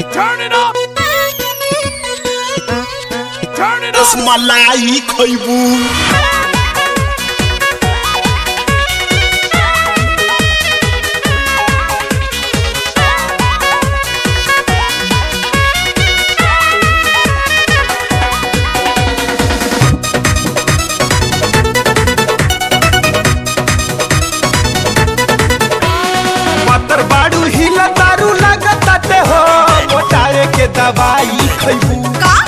Turn it up. Turn it up. Rasmalai खैबू पत्थर बाड़ू हिला तारू लगताटे हो मोटाए के दवाई खैबू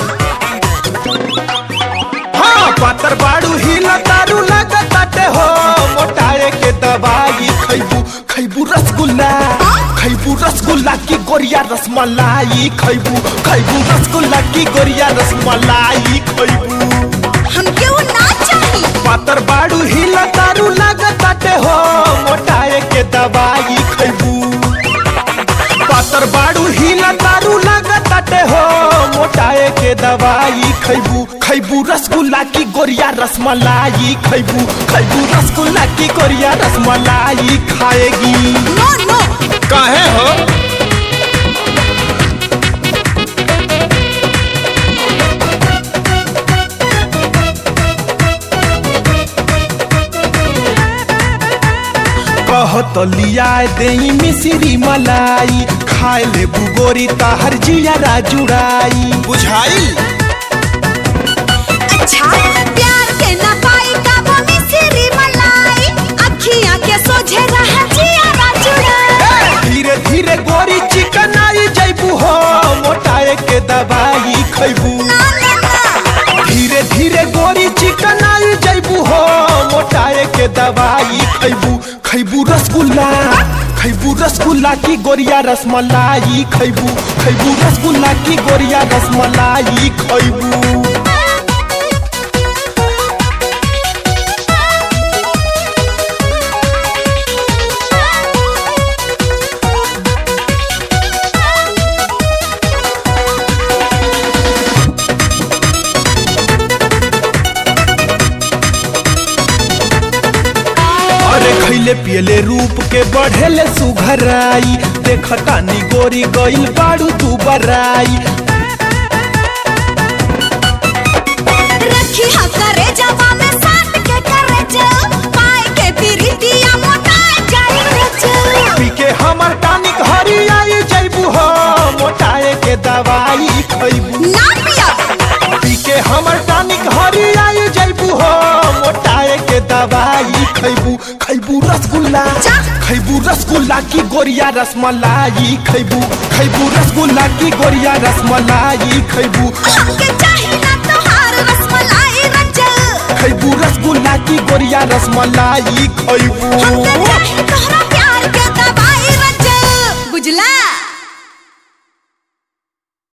हाँ पत्थर बाड़ू हिला तारू लगताटे हो मोटाए के दवाई खैबू खैबू रसगुल्ला खैबू रसगुल्ला की गोरिया रसमलाई खैबू खैबू रसगुल्ला की गोरिया रसमलाई खैबू हमके वो ना चाहिए पातर बाड़ू हिला तारू लगताटे हो मोटाए के दवाई खैबू पातर बाड़ू हिला तारू लगताटे हो मोटाए के दवाई खैबू खैबू रसगुल्ला की गोरिया रसमलाई खैबू खैबू रसगुल्ला की गोरिया रसमलाई खाएगी नो नो काहे हो कहत लिया दे मिश्री मलाई खाए ले बुगोरी ताहर जिया जुड़ाई बुझाई अच्छा प्यार के ना पाई काबू में सिरी मलाई अखियां के सोझे रहा जिया जुड़ा धीरे धीरे गोरी चिकन आई जैबू हो मोटाए के दवाई खैबू ना ना ना धीरे धीरे गोरी चिकन आई जैबू हो मोटाए के दवाई खैबू खैबू रसगुल्ला खैबू रसगुल्ला की गोरिया रसमलाई खैबू खैबू रसगुल्ला की गोरिया रसमलाई खैबू अरे खैले पियले रूप के बढ़ेले सुघराई देखतानी गोरी गइल बाड़ू तू बराई रखी हा करे जवा में साथ के करे जो पाए के फिरी दिया मोटाए जाए रे जो पी के हमर टानिक हरी आई जैबू हो मोटाए के दवाई खैबू ना पिया पी के हमर टानिक हरी आई जैबू हो मोटाए के दवाई खैबू खैबू रसगुल्ला जा। खैबू रसगुल्ला की गोरिया रसमलाई खैबू खैबू रसगुल्ला की गोरिया रसमलाई खैबू हमके चाहिए ना तोहार रसमलाई रंजल खैबू रसगुल्ला की गोरिया रसमलाई खैबू हमके चाहिए तोहरा